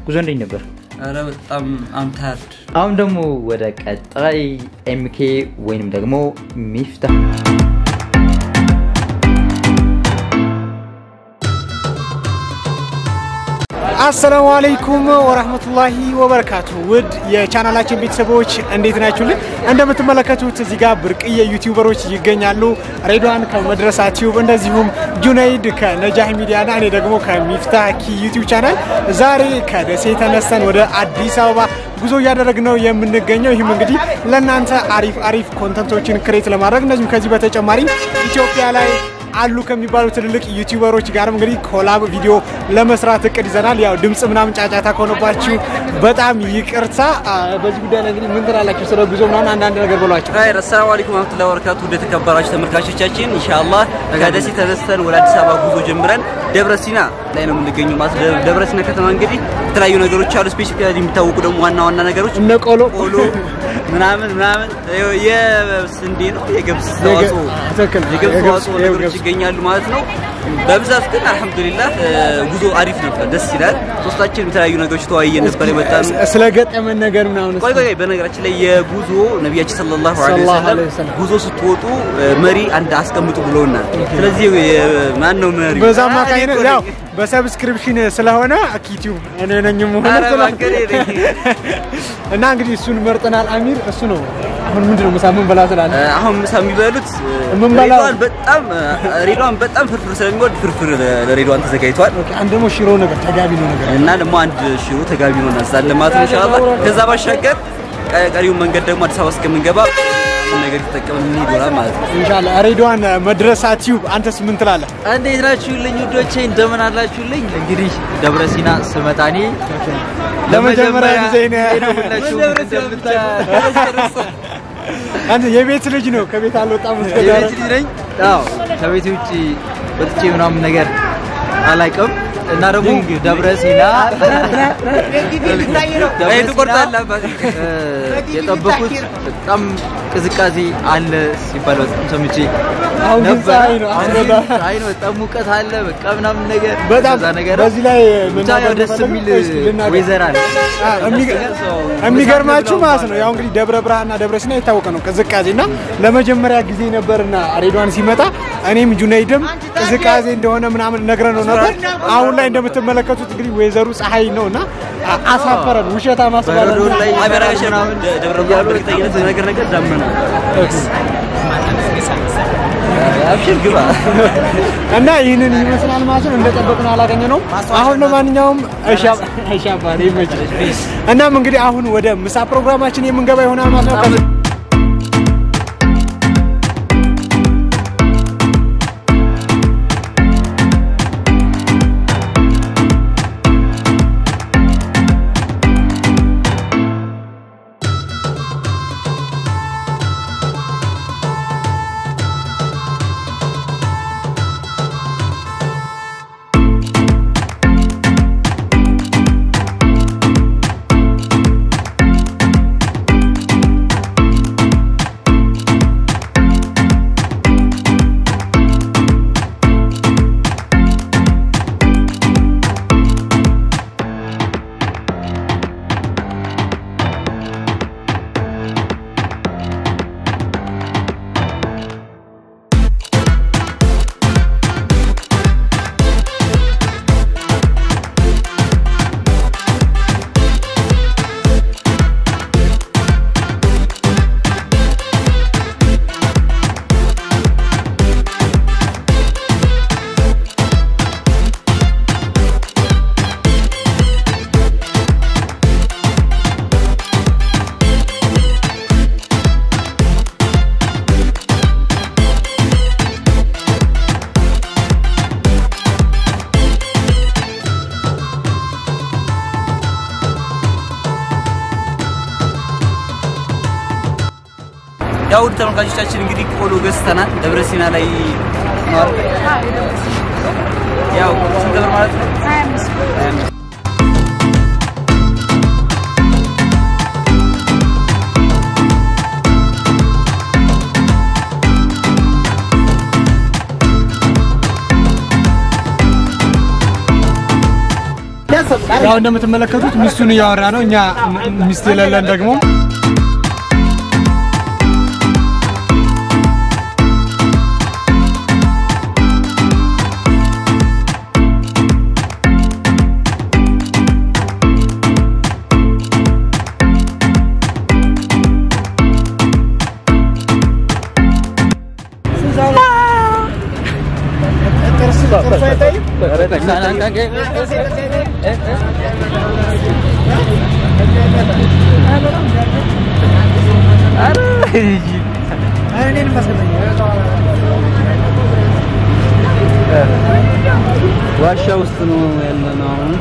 ጉዞ እንዴት ነበር? ኧረ በጣም አምታርድ አሁን ደግሞ ወደ ቀጣይ ኤምኬ ወይንም ደግሞ ሚፍታህ አሰላሙ አለይኩም ወራህመቱላሂ ወበረካቱ። ውድ የቻናላችን ቤተሰቦች እንዴት ናችሁልን? እንደምትመለከቱት እዚህ ጋር ብርቅዬ ዩቲዩበሮች ይገኛሉ። ሬድዋን ከመድረሳ ቲዩብ፣ እንደዚሁም ጁነይድ ከነጃህ ሚዲያ ና እኔ ደግሞ ከሚፍታህ ኪ ዩቲዩብ ቻናል ዛሬ ከደሴ ተነስተን ወደ አዲስ አበባ ጉዞ እያደረግን ነው የምንገኘው። ይህም እንግዲህ ለእናንተ አሪፍ አሪፍ ኮንተንቶችን ክሬት ለማድረግ እንደዚሁም ከዚህ በተጨማሪ ኢትዮጵያ ላይ አሉ ከሚባሉ ትልልቅ ዩቲዩበሮች ጋርም እንግዲህ ኮላብ ቪዲዮ ለመስራት እቅድ ይዘናል። ያው ድምፅ ምናምን ጫጫታ ከሆነባችሁ በጣም ይቅርታ። አ፣ በዚህ ጉዳይ ላይ እንግዲህ ምን ትላላችሁ? ስለ ጉዞ ምናምን አንዳንድ ነገር በሏቸው። ራይ አሰላሙ አለይኩም ወራህመቱላሂ ወበረካቱ ወደ ተከበራችሁ ተመልካቾቻችን ኢንሻአላህ ከደሴ ተነስተን ወደ አዲስ አበባ ጉዞ ጀምረን ደብረ ሲና ላይ ነው የምንገኘው ማለት ነው። ደብረ ሲና ከተማ እንግዲህ የተለያዩ ነገሮች አሉ። ስፔሲፊካሊ የሚታወቁ ደግሞ ዋና ዋና ነገሮች እነ ቆሎ ቆሎ ምናምን ምናምን የስንዴ ነው የገብስ ተዋጽኦ ትክክል። የገብስ የገብስ- ተዋጽኦ ነገሮች የገብስ- ይገኛሉ ማለት ነው። በብዛት ግን አልሐምዱሊላህ ጉዞ አሪፍ ነበር፣ ደስ ይላል። ሶስታችን የተለያዩ ነገሮች ተወያየን ነበር የመጣ ነው። ስለ ገጠመን ነገር ምናምን ቆይ ቆይ ቆይ፣ በነገራችን ላይ የጉዞ ነቢያችን ሰለላሁ ዐለይሂ ሰለላሁ ወሰለም ዐለይሂ ወሰለም ጉዞ ስትወጡ እ፣ መሪ አንድ አስቀምጡ ብለውናል። ስለዚህ የ- ማን ነው መሪ? በዛ አማካኝነት ያው በሰብስክሪፕሽን ስለሆነ ዩቲዩብ እኔ ነኝ ሆነ ኧረ እባክህ እኔ ነኝ። እና እንግዲህ እሱን መርጠናል። አሚር እሱ ነው አሁን ምንድነው ምሳ ምን በላ ትላለህ? እ፣ አሁን ምሳ የሚበሉት እ፣ ምን በላው? ሬድዋን በጣም እ፣ ሬድዋን በጣም ፍርፍር ስለሚወድ ፍርፍር ለ- ለሬድዋን ተዘጋጅቷል ኦኬ፣ አንድ ደግሞ ሽሮ ነገር ተጋቢ ነው ነገር እና ደግሞ አንድ ሽሮ ተጋቢ ነው እናዛለን ማለት ነው ኢንሻአላህ። ከዛ ባሻገር ቀ- ቀሪውን መንገድ ደግሞ አዲስ አበባ እስከምንገባ ምን ነገር የተጠቀምን እንሂድ ይሆናል ማለት ነው። ኢንሻአላህ። ሬድዋን መድረሳ ቲዩብ አንተስ ምን ትላለህ? እንዴት ናችሁልኝ ውዶቼ? እንደምን አላችሁልኝ? እንግዲህ ደብረ ሲና ስመጣ እኔ ለመጀመሪያ ጊዜ ነው። ነው ሁላችሁም እንደምታዩት አንተ የቤት ልጅ ነው ከቤት አልወጣም እስከ ዛሬ። የቤት ልጅ ነኝ። አዎ ከቤት ውጭ ወጥቼ ምናምን ነገር አላውቅም እና ደግሞ ደብረ ሲና ደብረ አይ ሲና ትቆርጣለህ አባቴ። እ፣ የጠበኩት በጣም ቅዝቃዜ አለ ሲባል በጣም ሰምቼ አሁን ግን ነበረ። ፀሐይ ነው። አሁን አሁን ግን ፀሐይ ነው፣ በጣም ሙቀት አለ በቃ ምናምን ነገር በጣም ከዛ ነገር በዚህ ላይ ብቻ ያው ደስ የሚል ዌዘር አለ። አ፣ የሚገ- የሚገርማችሁ ማለት ነው ያው እንግዲህ ደብረ ብርሃንና ደብረ ሲና የታወቀ ነው ቅዝቃዜ እና ለመጀመሪያ ጊዜ ነበርና ሬድዋን ሲመጣ እኔም ጁነይድም ቅዝቃዜ እንደሆነ ምናምን ነግረን ነው ነበር። አሁን ላይ እንደምትመለከቱት እንግዲህ ወይዘሩ ፀሐይ ነው እና አ- አሳፈረን። ውሸታ ማስባለ በረዶ ላይ አይ በነገራችን ላይ ደ- ደብረ ብርሃን በእርግጠኝነት ነገር ነገር ዳመና አብሽር ግባ እና ይህንን ይመስላል ማለት ነው። እንደጠበቅነው አላገኘ ነው። አሁን ለማንኛውም እሻባ ይመችል። እናም እንግዲህ አሁን ወደ ምሳ ፕሮግራማችን የምንገባ ይሆናል ማለት ነው። ከዚህ- ያው ውድ ተመልካቾቻችን እንግዲህ ቆሎ ገዝተናል። ደብረ ሲና ላይ ነው አይደል? ያው ስንት ብር ማለት ነው? 25 ያ ያው እንደምትመለከቱት ሚስቱን እያወራ ነው። እኛ ም- ሚስት የሌለን ደግሞ ዋሻ ውስጥ ነው ያለነው አሁን።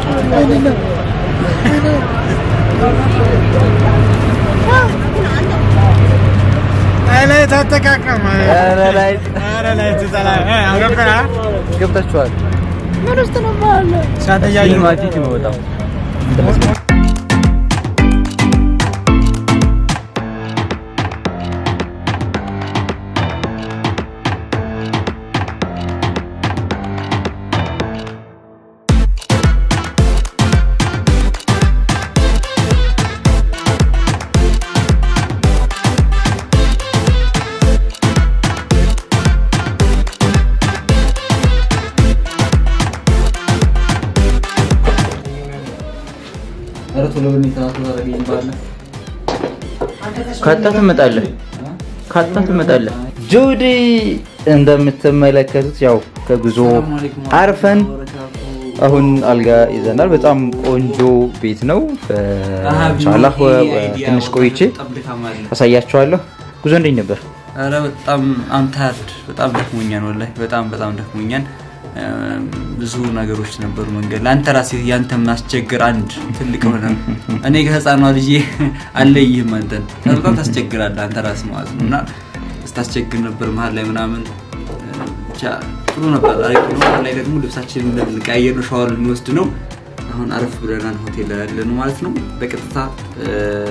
ላይ ተጠቃቀም ኧረ ላይ ላይ ትጠላ ገብተና ገብታችኋል። ሳተያዩ ሲኒማቲክ ነው በጣም ኧረ ቶሎ በል ተናቶ ታደርገኝ ባለ ካጣ ትመጣለህ፣ ካጣ ትመጣለህ። ጁዲ እንደምትመለከቱት ያው ከጉዞ አርፈን አሁን አልጋ ይዘናል። በጣም ቆንጆ ቤት ነው። ኢንሻአላህ ትንሽ ቆይቼ አሳያችኋለሁ። ጉዞ እንዴት ነበር? ኧረ በጣም አምታርድ በጣም ደክሞኛል። ወላሂ በጣም በጣም ደክሞኛል። እ፣ ብዙ ነገሮች ነበሩ መንገድ ላይ። አንተ ራስህ ያንተ ማስቸግር አንድ ትልቅ ሆነ እኔ ከህፃኗ ልጄ አለይህም አንተን በጣም ታስቸግራለህ አንተ ራስህ ማለት ነው እና ስታስቸግር ነበር መሀል ላይ ምናምን እ፣ ብቻ ጥሩ ነበር። አሪፍ ነው። አሁን ላይ ደግሞ ልብሳችንን ልንቀያየር ነው፣ ሻወር ልንወስድ ነው። አሁን አረፍ ብለናል ሆቴል ላይ ያለ ነው ማለት ነው። በቀጥታ እ፣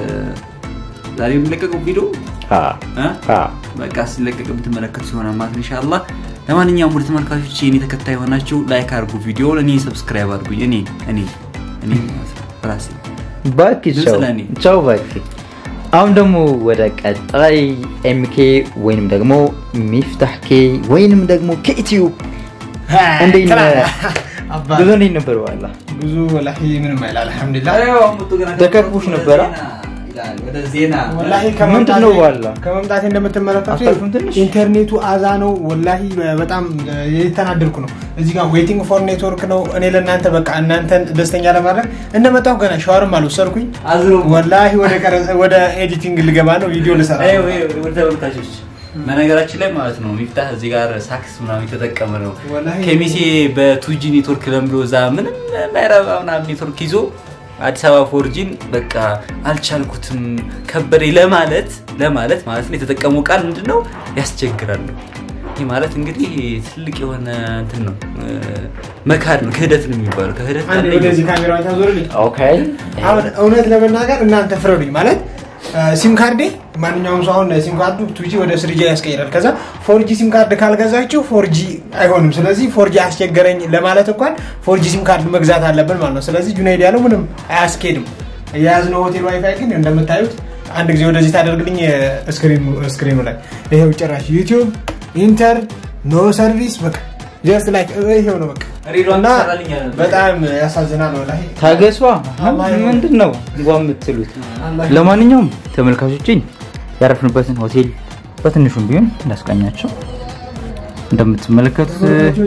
ዛሬ የሚለቀቀው ቪዲዮ አ እ? አ በቃ ሲለቀቅ የምትመለከቱ ይሆናል ማለት ነው ኢንሻአላህ። ለማንኛውም ውድ ተመልካቾች የኔ ተከታይ የሆናችሁ ላይክ አድርጉ ቪዲዮውን፣ እኔ ሰብስክራይብ አድርጉኝ። እኔ እኔ እኔ ማለት ነው ራሴ ባኪ ድምፅ ቻው ለእኔ። ቻው ባኪ። አሁን ደግሞ ወደ ቀጣይ ኤምኬ ወይንም ደግሞ ሚፍታህ ኬ ወይንም ደግሞ ከኢትዮ እንዴት ነህ? ጉዞ እንዴት ነበር? ዋላ ብዙ ወላሂ ምንም አይል አልሐምዱሊላህ። ተከፍቦሽ ነበረ? ወደ ዜና ወላሂ ምንድን ነው ዋላ? ከመምጣቴ እንደምትመለከቱ አታልፉም ትንሽ? ኢንተርኔቱ አዛ ነው። ወላሂ በጣም የተናደድኩ ነው። እዚህ ጋር ዌቲንግ ፎር ኔትወርክ ነው። እኔ ለእናንተ በቃ እናንተን ደስተኛ ለማድረግ እንደመጣሁ ገና ሻወርም አልወሰድኩኝ። አዝሮ ወላሂ ወደ ቀረ- ወደ ኤዲቲንግ ልገባ ነው። ቪዲዮ ልሰራ ነው። ይኸው፣ ይኸው፣ ውድ ተመልካቾች በነገራችን ላይ ማለት ነው ሚፍታህ እዚህ ጋር ሳክስ ምናምን የተጠቀመ ነው። ወላሂ ከሚሴ በቱጂ ኔትወርክ ለምዶ እዛ ምንም ማይረባ ምናምን ኔትወርክ ይዞ አዲስ አበባ ፎርጂን በቃ አልቻልኩትም ከበደኝ ለማለት ለማለት ማለት ነው የተጠቀመው ቃል ምንድን ነው ያስቸግራል ነው። ይህ ማለት እንግዲህ ትልቅ የሆነ እንትን ነው እ፣ መካድ ነው ክህደት ነው የሚባለው ከህደት አንዴ አንደኛው ወደዚህ ካሜራ ታዞርልኝ። ኦኬ አሁን እውነት ለመናገር እናንተ ፍረዱኝ። ማለት ሲም ካርዴ ማንኛውም ሰው አሁን ሲም ካርዱ ቱጂ ወደ ስሪጂ ያስቀይራል። ከዛ ፎርጂ ሲም ካርድ ካልገዛችሁ ፎርጂ አይሆንም። ስለዚህ ፎርጂ አስቸገረኝ ለማለት እንኳን ፎርጂ ሲም ካርድ መግዛት አለብን ማለት ነው። ስለዚህ ጁናይድ ያለው ምንም አያስኬድም። የያዝነው ሆቴል ዋይፋይ ግን እንደምታዩት አንድ ጊዜ ወደዚህ ታደርግልኝ ስክሪኑ ላይ ይሄው ጭራሽ ዩቲዩብ ኢንተር ኖ ሰርቪስ በቃ ጀስት ላይክ ይሄው ነው በቃ ሬዲዮ እና ትሰራልኛለህ? በጣም ያሳዝናል ወላሂ ታገሷ አላህ ይሁን። ምንድን ነው እንኳ የምትሉት? አላህ ለማንኛውም ተመልካቾችን ያረፍንበትን ሆቴል በትንሹም ቢሆን እንዳስቃኛቸው እንደምትመለከቱት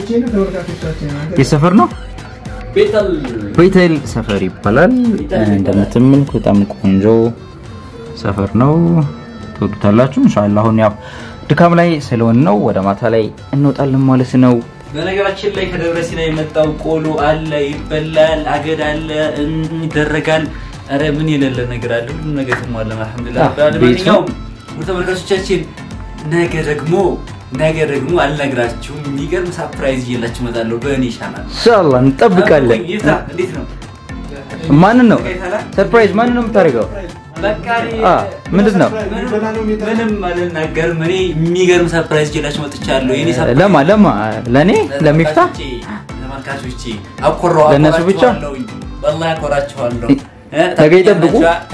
የሰፈር ነው ቤተል ቤተል ሰፈር ይባላል። እንደምትመለከቱት በጣም ቆንጆ ሰፈር ነው። ትወዱታላችሁ ኢንሻአላህ። አሁን ያው ድካም ላይ ስለሆን ነው ወደ ማታ ላይ እንወጣለን ማለት ነው። በነገራችን ላይ ከደብረ ሲና የመጣው ቆሎ አለ፣ ይበላል፣ አገዳ አለ፣ እም- ይደረጋል። ኧረ ምን የሌለ ነገር አለ፣ ሁሉም ነገር ተሟላ። አልሐምዱሊላህ አዎ፣ ረብል ዓለሚን። ቤቱ- ለማንኛውም ውድ ተመልካቾቻችን ነገ ደግሞ ነገ ደግሞ አልነግራችሁም የሚገርም ሳፕራይዝ እየላችሁ እመጣለሁ በእኔ ቻናል። ኢንሻአላህ እንጠብቃለን። ይታ እንዴት ነው? ማንን ነው ሰርፕራይዝ? ማንን ነው የምታደርገው? በቃ እኔ አ ምንድን ነው ምንም አልናገርም። እኔ የሚገርም ሰርፕራይዝ እየላችሁ መጥቻለሁ። የኔ ሰርፕራይዝ ለማ ለማ ለኔ ለሚፍታ ተመልካቾቼ ተመልካቾቼ አኮራው ለእነሱ ብቻ? አኮራችኋለሁኝ። ወላሂ አኮራችኋለሁ። ነገ ይጠብቁ።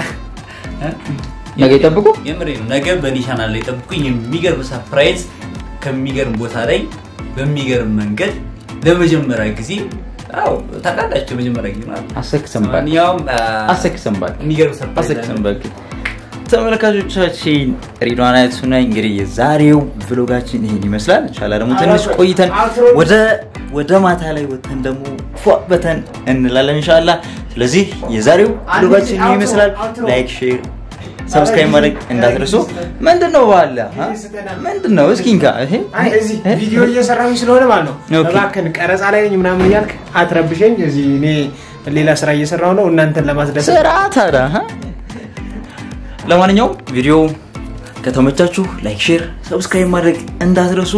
ነገ ይጠብቁ። የምሬ ነው። ነገ በእኔ ቻናል ላይ ጠብቁኝ። የሚገርም ሰርፕራይዝ ከሚገርም ቦታ ላይ በሚገርም መንገድ ለመጀመሪያ ጊዜ አዎ ታውቃላችሁ፣ የመጀመሪያ ጊዜ ማለት ነው። አሰክሰን ባክ ማንኛውም አሰክሰን ባክ የሚገርም ሰርፕራይዝ አሰክሰን ባክ ተመልካቾቻችን ሪድዋን አያቱ ነኝ። እንግዲህ የዛሬው ቭሎጋችን ይሄን ይመስላል። ኢንሻአላህ ደግሞ ትንሽ ቆይተን ወደ ወደ ማታ ላይ ወተን ደግሞ ፏ በተን እንላለን ኢንሻአላህ። ስለዚህ የዛሬው ቭሎጋችን ይሄን ይመስላል። ላይክ፣ ሼር፣ ሰብስክራይብ ማድረግ እንዳትረሱ። ምንድነው ባለ ምንድነው? እስኪ እንካ ይሄ አይ እዚህ ቪዲዮ እየሰራሁኝ ስለሆነ ማለት ነው። ኦኬ። እባክህን ቀረጻ ላይ ነኝ ምናምን እያልክ አትረብሸኝ። እዚህ እኔ ሌላ ስራ እየሰራሁ ነው እናንተን ለማስደሰት ስራ ታዲያ ሀ? ለማንኛውም ቪዲዮ ከተመቻችሁ ላይክ፣ ሼር፣ ሰብስክራይብ ማድረግ እንዳትረሱ።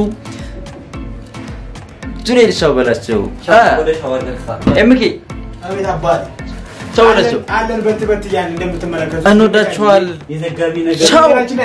ጁኔድ ቻው በላቸው። ወደ ሻወር ገጽታ ኤምኬ አቤት አባት ቻው በላቸው። አለን በት በት እያልን እንደምትመለከቱት እንወዳችኋል። የዘጋቢ ነገር ቻው። ነገራችን ላይ